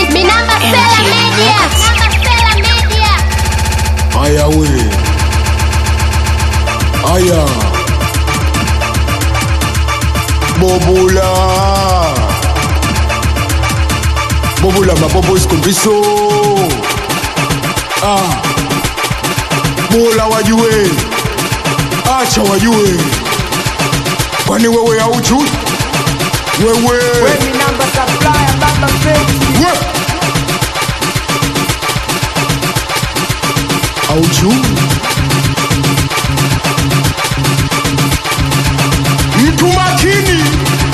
Minamba Sela Media. Minamba Sela Media. Aya we. Aya. Bobula. Bobula mabobo isikombiso. Ah. Bola wajue. Acha wajue. Kwani wewe haujui? Wewe. Weni namba supplier baba feki We. Haujui? Mtu makini.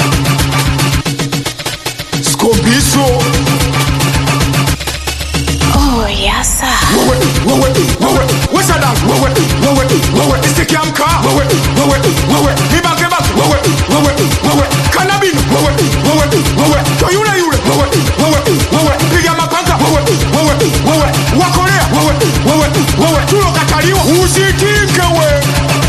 Skombiso. Oh, yes, sir. Wewe, wewe, wewe, wesada, wewe, wewe, wewe, istikiamka, wewe, wewe, wewe, nibanke banke, wewe, wewe, wewe, kanabino, wewe, wewe, wewe, to yule yule, wewe, wewe, wewe, piga mapanga, wewe, wewe, wewe, wakorea, wewe, wewe, wewe, tulokataliwa, usitinke we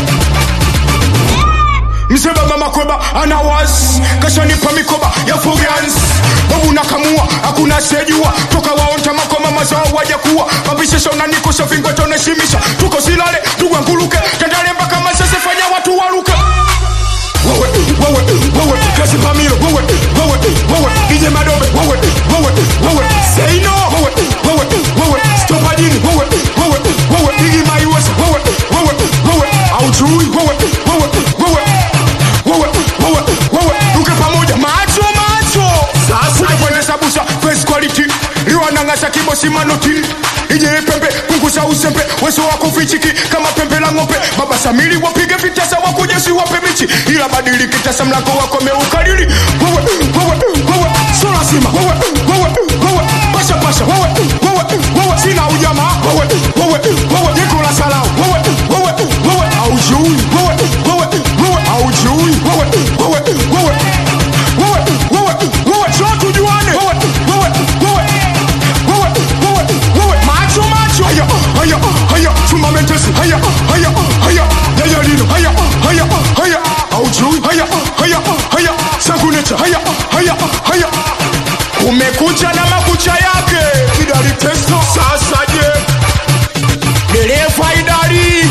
mseba mama kweba ana wasi kashanipa mikoba ya furians babu nakamua hakuna sejua toka waonta makoma mazao wajakuwa mabishesha unanikosha vingwa tonashimisha tuko silale tugwanguluke tandale mpaka masese fanya watu waruke wewe wewe wewe kasi pamilo wewe wewe wewe ije madobe wewe wewe wewe say no wewe wewe wewe stop ajini wewe wewe wewe igi maiwesa wewe wewe wewe aujui wewe wewe wewe wewe wewe wewe tuke pamoja macho macho sasa kuendesha busha face quality liwanang'asa kibosi manoti ije pembe kungusa usembe weso wako fichiki kama pembe la ng'ombe baba samili wapige vitasa wakujesi wape michi ila badili kitasa mlango wako meukalili wewe wewe wewe so lazima wewe wewe wewe pasha pasha wewe wewe wewe sina ujamaa wewe wewe wewe jiko la salau wewe wewe wewe aujui wewe wewe wewe aujui wewe wewe wewe wewe wewe wewe sio tujuane wewe wewe wewe wewe wewe wewe macho macho haya haya haya chuma mentesi haya haya haya yaya lino haya haya haya aujui haya haya haya sanguneta haya haya haya kumekucha na makucha yake kidali testo sasa je dereva idari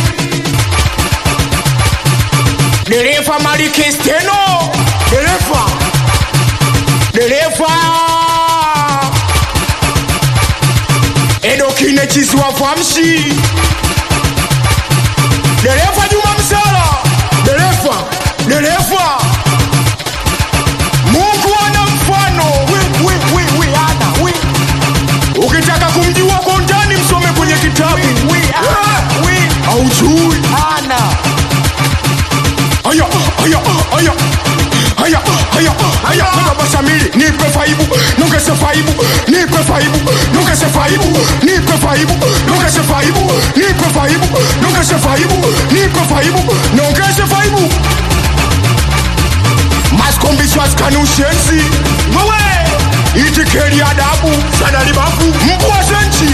dereva malikesteno dereva dereva edokine chisiwa famshi dereva juma msala dereva dereva mungu ana mfano wi wi wi wi ana wi ukitaka kumjua kwa undani msome kwenye kitabu wi ana wi aujui ana haya haya haya haya haya haya baba samiri nipe faibu nongeze faibu nipe faibu nongeze faibu nipe faibu nongeze faibu nipe faibu nongeze faibu nipe faibu nongeze faibu maskombiswaskani ushenzi wewe itikeli adabu sadalibafu mbwa zenchi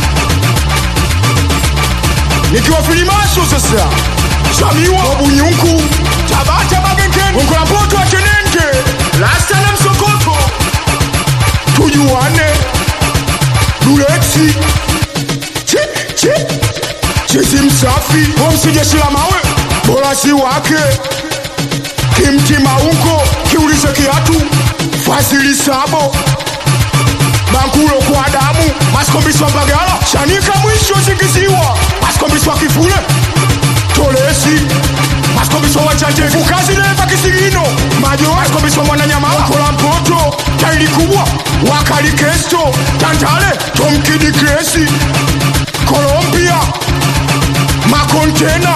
nikiwa filimaso sasa shamiwa wabunyunku tabata bagengeni ongola mpoto atenente lasta na msokoto tujuane dulexi chi chi chizi msafi omsijeshila mawe bora si wake kimti maungo kiulize kiatu fasili sabo bankulo kwa damu masikombiswa mbagala shanika mwisho zingiziwa masikombiswa kifule tolesi masikombiswa wachanje fukazi neva kisigino majo masikombiswa mwananyamala kola mpoto taili kubwa wakali kesto tantale tomkidi kresi kolombia makontena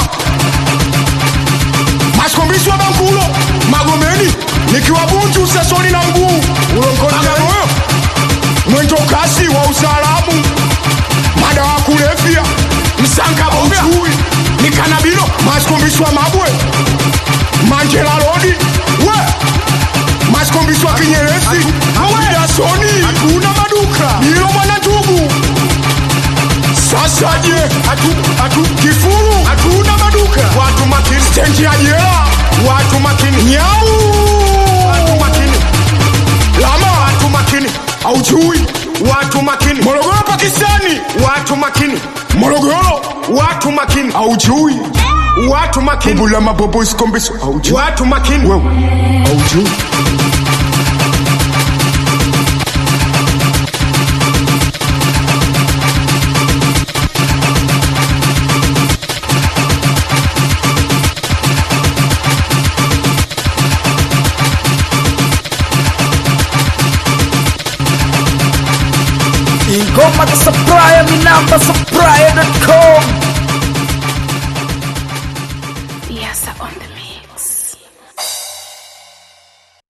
masikombiswa bankulo magomeni nikiwa bunju sesoni na mguu ulongonagamoyo mwendo kasi wa usalamu mada wa kulevya msanga bauchui ni kanabino masikombiswa mabwe manjela lodi we masikombiswa kinyerezi awidasoni hatuna maduka ilo mwana ndugu sasa je atu, atu, kifuru hatuna maduka watu makini stendi ya jela watu makini nyau watu makini lama watu makini haujui watu makini morogoro pakistani watu makini morogoro watu makini aujui watu makini bula mabobo sikombeso aujui watu makini wewe aujui ingoma za supplier mi namba supplier.com